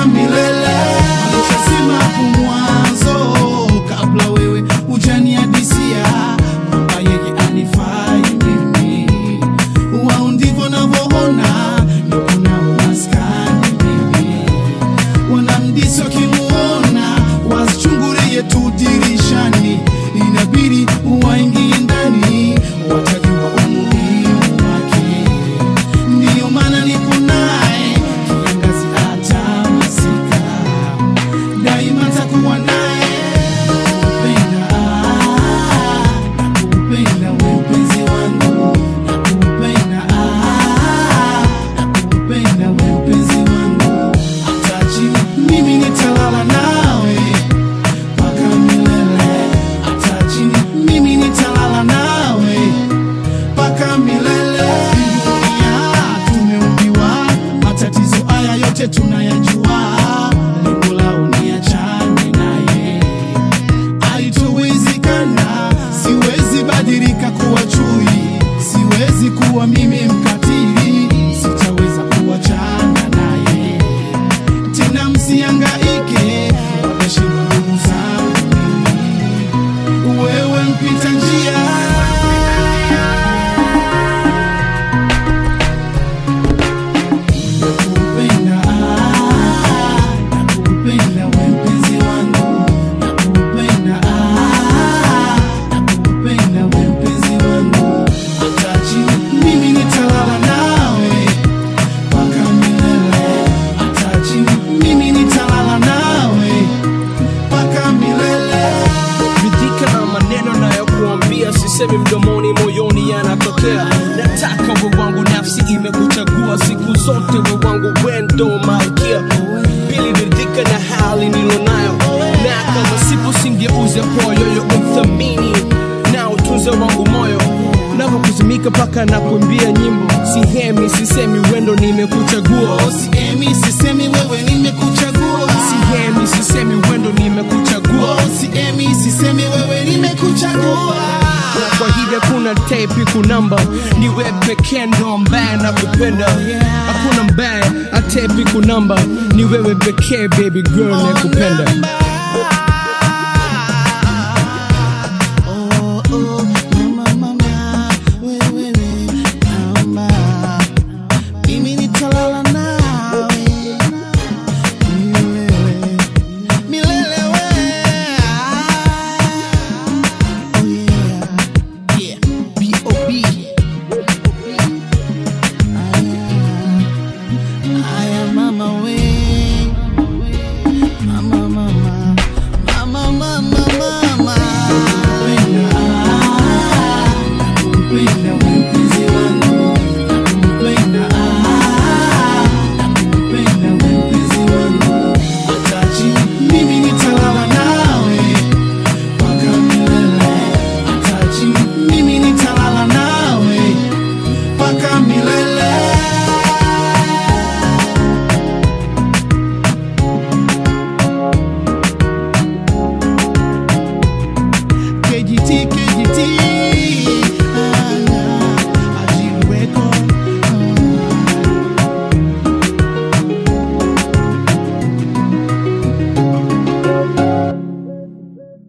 mpaka milele. Alishasema hapo mwanzo, kabla wewe hujaniadisia kwamba yeye anifai mimi. Wao ndivyo navyoona, niko nao maskani mimi wanamdisi wakimuona wasichungulie tu dirishani, inabidi waingie ndani, watajua umuhimu wake. Ndiyo maana nipo naye kiangazi hata masika, daima takuwa naye. Nakupenda, nakupenda we mpenzi wangu, nakupenda, nakupenda we mpenzi wangu, hata chini mimi nitalala nawe mpaka milele, hata chini mimi nitalala nawe mpaka milele. Dunia tumeumbiwa, matatizo haya yote tunayajua, lengo lao ni achane naye haitowezekana. Siwezi badilika kuwa chui, siwezi kuwa mimi mkatili, sitaweza kuachana naye tena. Msiangaike, wameshindwa ndugu zangu mimi, wewe mpita njia Nakupenda, nakupenda we mpenzi wangu, nakupenda, nakupenda we mpenzi wangu, hata chini mimi nitalala nawe mpaka milele, hata chini mimi nitalala nawe mpaka milele. ridhika na maneno nayokuambia, sisemi mdomoni, moyoni yanatokea. Nataka we wangu, nafsi imekuchagua siku zote, we wangu, wendo malkia. Pili, ridhika na hali nilonayo, na kama sipo singeuze kwa yoyo, uthamini na utunze wangu moyo navyokuzimika mpaka na kuimbia nyimbo, sihemi sisemi, wendo nimekuchagua, Siemi, sisemi wewe nimekuchagua, sihemi sisemi, wendo nimekuchagua. siemi, sisemi wewe nimekuchagua. na kwa hili hakuna tepi kunamba ni we pekee ndo ambaye nakupenda hakuna mbaya atepi kunamba ni wewe pekee baby girl nakupenda Namba.